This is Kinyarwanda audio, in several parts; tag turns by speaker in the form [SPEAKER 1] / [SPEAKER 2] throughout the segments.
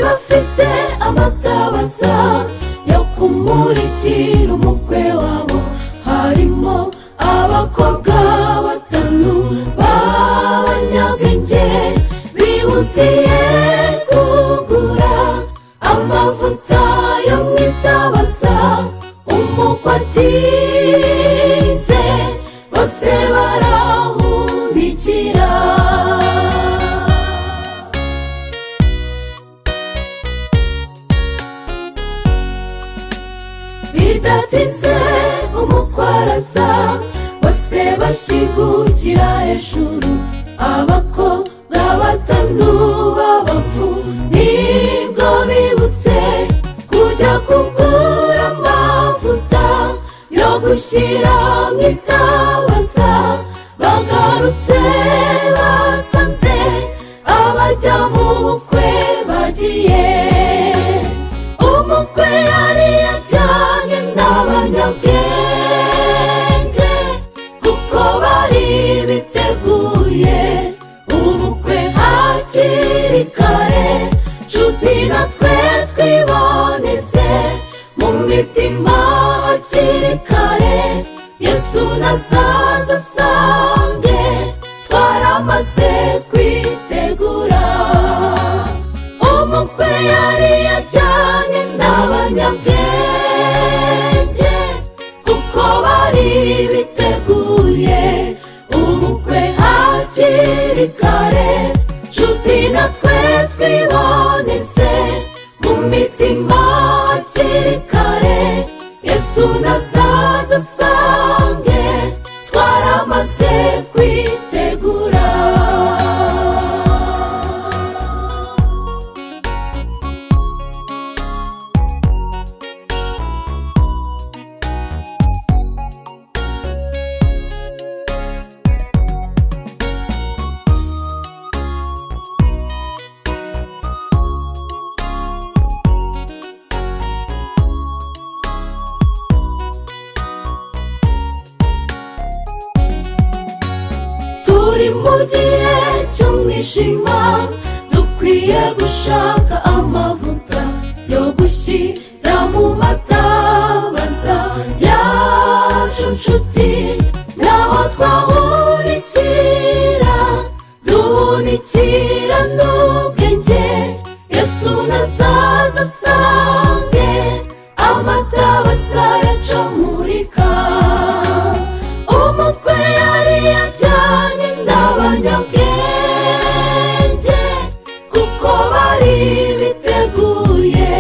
[SPEAKER 1] bafite amatabaza yo kumurikira umukwe wabo harimo abakobwa batanu b'abanyabwenge bihutiye kugura amavuta yo mu itabaza umukwe atinze bose barahunikira bidatinze umukwe arasa bose bashyigukira hejuru abakobwa batanu b'abapfu nibwo bibutse kujya kugura amavuta yo gushyira mu itabaza bagarutse basanze abajya mu bukwe bagiye umukwe yari yajyanye n'abanyabwenge kuko bari biteguye ubukwe hakiri kare nshuti natwe twiboneze mu mitima hakiri kare yesu nazaza asange twaramaze kwitegura umukwe yari yajyanye n'abanyabwenge kuko bari biteguye ubukwe hakiri kare nshuti natwe twiboneze mu mitima hakiri kare yesu nazaza asange twaramaze kwitegura turi mu gihe cy'umwijima dukwiye gushaka amavuta yo gushyira mu matabaza yacu nshuti naho twahunikira duhunikira n'ubwenge yesu nazaza asange amatabaza yacamurika umukwe yari yajyanye n'abanyabwenge kuko bari biteguye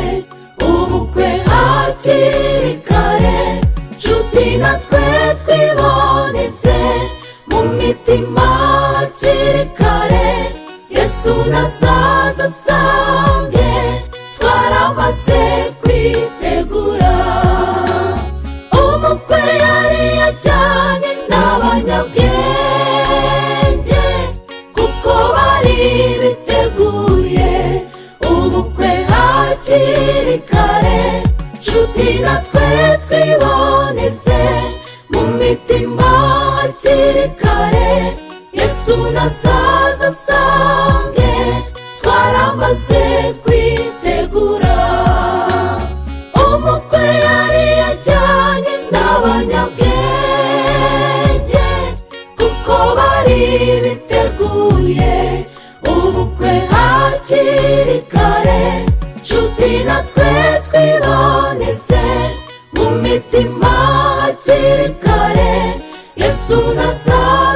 [SPEAKER 1] ubukwe hakiri kare nshuti natwe twiboneze mu mitima hakiri kare yesu nazaza asange twaramaze kwitegura umukwe yari yajyanye n'abanyabwenge kuko bari biteguye ubukwe hakiri kare nshuti natwe twiboneze mu mitima hakiri kare yesu nazaza asange twaramaze kwitegura umukwe yari yajyanye n'abanyabwenge kuko bari biteguye ubukwe hakiri kare nshuti natwe twiboneze mu mitima hakiri kare yesu nazaza